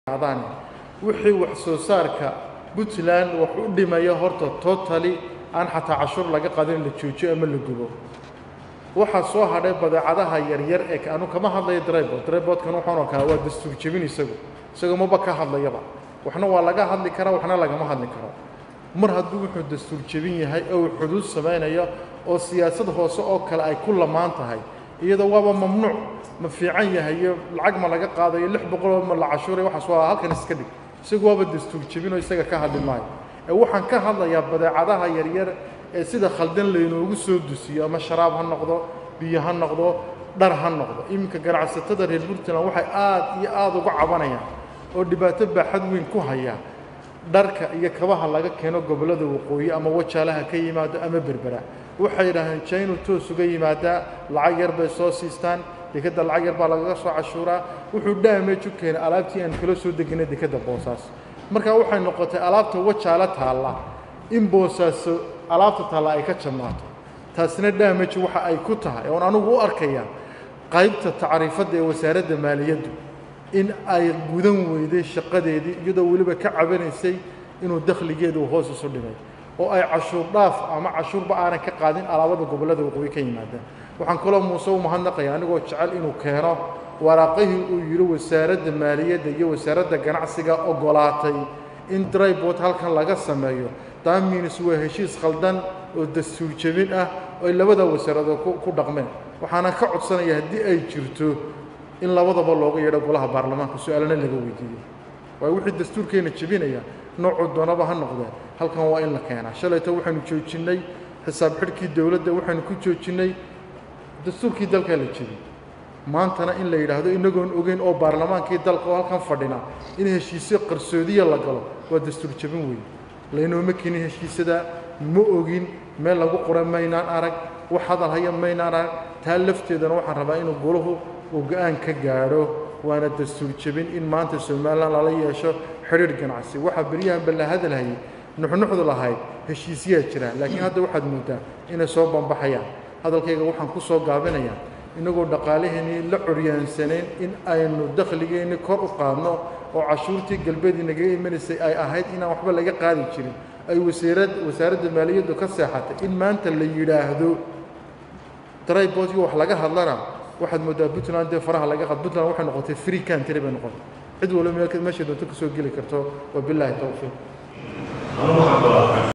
qaadaan wixii wax soo saarka puntland wax u dhimaya horta totally aan xataa cashuur laga qadin la joojiyo ama la gubo waxaa soo hadhay badeecadaha yaryar ee anu kama hadlayo drybod drybodkan wuxuuna kaa waa dastuur jebin isagu isaga maba ka hadlayaba waxna waa laga hadli karaa waxna lagama hadli karo mar hadduu wuxuu dastuur jebin yahay oo uu xuduud samaynayo oo siyaasad hoose oo kale ay ku lamaan tahay iyadoo waaba mamnuuc ma fiican yahay iyo lacag ma laga qaadayo lix boqoloo ma la cashuuray waxaas waa halkan iska dhig isagu waaba dastuur jebin oo isaga ka hadli maayo ee waxaan ka hadlayaa badeecadaha yaryar ee sida khaldan laynoogu soo dusiyo ama sharaab ha noqdo biyo ha noqdo dhar ha noqdo iminka ganacsatada reer puntland waxay aad iyo aada uga cabanayaan oo dhibaato baaxad weyn ku haya dharka iyo kabaha laga keeno gobollada waqooyi ama wajaalaha ka yimaado ama berbera waxay yidhaahdeen jaynu toos uga yimaadaa lacag yar bay soo siistaan dekadda lacag yar baa lagaga soo cashuuraa wuxuu damage u keenay alaabtii aan kala soo deginay dekadda boosaas markaa waxay noqotay alaabta wajaalo taalla in boosaaso alaabta taalla ay ka jamaato taasina damage waxa ay ku tahay oon anugu u arkaya qaybta tacriifadda ee wasaaradda maaliyaddu in ay gudan weyday shaqadeedii iyadoo weliba ka cabanaysay inuu dakhligeedu hoos isu dhimay oo ay cashuur dhaaf ama cashuurba aanan ka qaadin alaabada gobollada waqooyi ka yimaadaan waxaan kaloo muuse u mahadnaqaya anigoo jecel inuu keeno waraaqihii uu yidhi wasaaradda maaliyadda iyo wasaaradda ganacsiga ogolaatay in drybot halkan laga sameeyo daminis waa heshiis khaldan oo dastuur jebin ah oo ay labada wasaaradood ku dhaqmeen waxaana ka codsanaya haddii ay jirto in labadaba looga yeedho golaha baarlamaanka su-aalana laga weydiiyo waayo wixii dastuurkeena jebinaya noocuu doonaba ha noqdee halkan waa in la keenaa shalayto waxaynu joojinnay xisaab xidhkii dowladda waxaynu ku joojinnay dastuurkii dalkaa la jebiyey maantana in la yidhaahdo inagoon ogeyn oo baarlamaankii dalka oo halkan fadhina in heshiisyo qarsoodiya la galo waa dastuur jebin weeye laynooma keenin heshiisada ma ogin meel lagu qoran maynaan arag wax hadal haya maynaan arag taa lafteedana waxaan rabaa inuu golahu uu go-aan ka gaadho waana dastuur jebin in maanta somalilan lala yeesho xidhiir ganacsi waxaa beryahanba la hadalhayay nuxnuxdu lahayd heshiisyaa jiraan laakiin hadda waxaad moodaa inay soo bambaxayaan hadalkayga waxaan ku soo gaabinayaa inagoo dhaqaalaheennii la curyaansanayn in aynu dakhligeenni kor u qaadno oo cashuurtii galbeedii nagaga imanaysay ay ahayd inaan waxba laga qaadi jirin ay wasaarad wasaaradda maaliyaddu ka seexatay in maanta la yidhaahdo drybotki wax laga hadlana waxaad moodaa puntland dee faraha laga qad puntland waxay noqotay free country bay noqotay cid walba meeshay doonto ka soo geli karto wabilaahi towfiiq